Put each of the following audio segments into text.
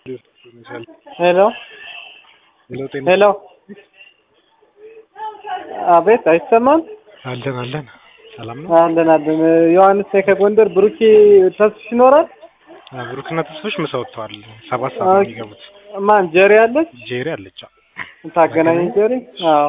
ሄሎ ሄሎ አቤት አይሰማም? አለን አለን። ሰላም ነው። አለን አለን። ዮሐንስ ነኝ ከጎንደር። ብሩኬ ተስፍሽ ይኖራል? ብሩክና ተስፎች ምሳ ወጥተዋል። ሰባት ሰዓት ነው የሚገቡት። ማን ጀሪ አለች? ጄሪ አለች። ታገናኝ ጀሪ? አዎ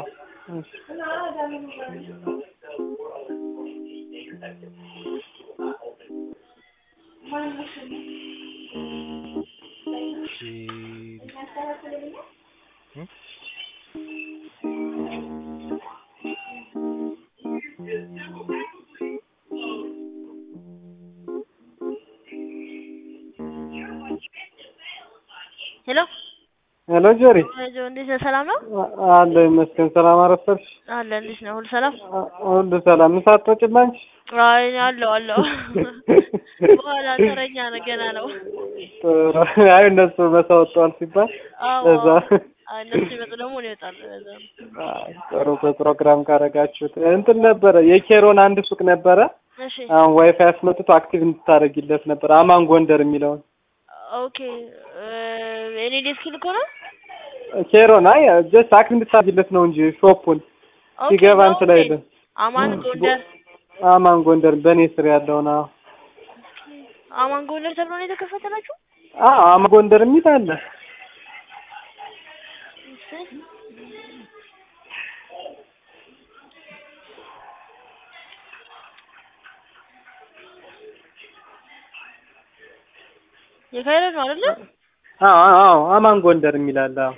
ሄሎ ሄሎ ጀሪ ጆ እንዴት ነህ? ሰላም ነው አለ ይመስገን። ሰላም አረፈርሽ? አለ። እንዴት ነው? ሁሉ ሰላም? ሁሉ ሰላም። ምሳ አትወጪም አንቺ? አይ አለው አለው። በኋላ ተረኛ ነው ገና ነው። ጥሩ። አይ እነሱ መሳ ወጥተዋል ሲባል አዎ እዛ አይ እነሱ ሲመጡ ደግሞ እኔ እወጣለሁ። ለዛ ነው። አይ ጥሩ በፕሮግራም ካረጋችሁት እንትን ነበረ የኬሮን አንድ ሱቅ ነበረ። እሺ አሁን ዋይፋይ አስመጥቶ አክቲቭ እንድታደርጊለት ነበር አማን ጎንደር የሚለውን ኦኬ እኔ ዴስክ ልኮ ነው ኬሮን አይ ጀስት አክቲቭ እንድታደርጊለት ነው እንጂ ሾፑን ኦኬ ሲገባ ነው እንትን እንዴ? አይልም። አማን ጎንደር አማን ጎንደር በእኔ ስር ያለውን አዎ አማን ጎንደር ተብሎ ነው የተከፈተላችሁ? አዎ አማን ጎንደር የሚል አለ። እሺ የካይሮ ነው አይደለ? አዎ አዎ አማን ጎንደር የሚል አለ። አዎ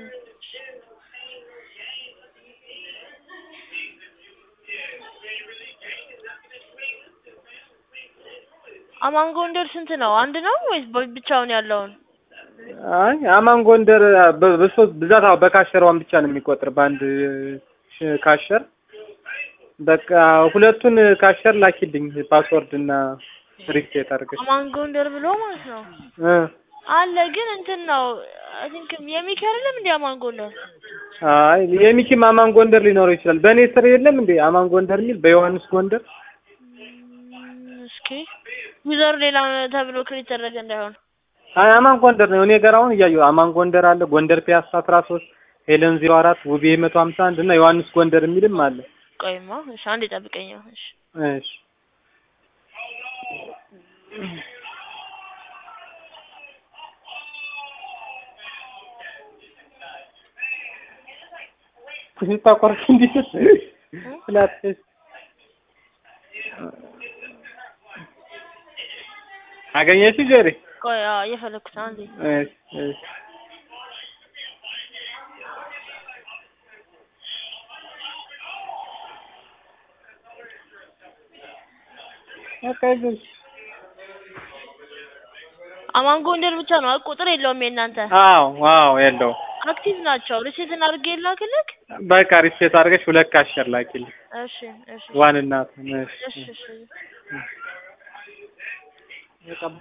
አማን ጎንደር ስንት ነው? አንድ ነው ወይስ በ- ብቻውን ያለውን? አይ አማን ጎንደር በ- በሶስት ብዛት አዎ በካሸሯን ብቻ ነው የሚቆጥር በአንድ ሽ- ካሸር በቃ ሁለቱን ካሸር ላኪልኝ ፓስወርድ እና ሪሴት አድርገሽ አማን ጎንደር ብሎ ማለት ነው እ አለ ግን እንትን ነው አይ ቲንክ የሚኪ አይደለም እንዴ አማን ጎንደር? አይ የሚኪም አማን ጎንደር ሊኖረው ይችላል። በእኔ ስር የለም እንዴ አማን ጎንደር የሚል በዮሐንስ ጎንደር እም፣ እስኪ ዩዘሩ ሌላ ተብሎ ክሬት ተደረገ እንዳይሆን። አይ አማን ጎንደር ነው። እኔ ጋር አሁን እያየሁ አማን ጎንደር አለ፣ ጎንደር ፒያሳ አስራ ሶስት ሄለን ዜሮ አራት ውቤ መቶ ሀምሳ አንድ እና ዮሐንስ ጎንደር የሚልም አለ። ቆይማ እሺ አንዴ ጠብቀኝ። እሺ እሺ ስታቆርጥ እንዲህ ስላትሽ አገኘሽ ጀሪ? ቆይ አዎ እየፈለኩት ነው አንዴ። እሺ እሺ በቃ ይዘሽ አማን ጎንደር ብቻ ነው አይደል? ቁጥር የለውም የእናንተ። አዎ አዎ የለውም። አክቲቭ ናቸው። ሪሴት አድርጌ ላክልክ። በቃ ሪሴት አድርገሽ ሁለት ካሸር ላኪልኝ። እሺ እሺ ዋን እናት እሺ እሺ እሺ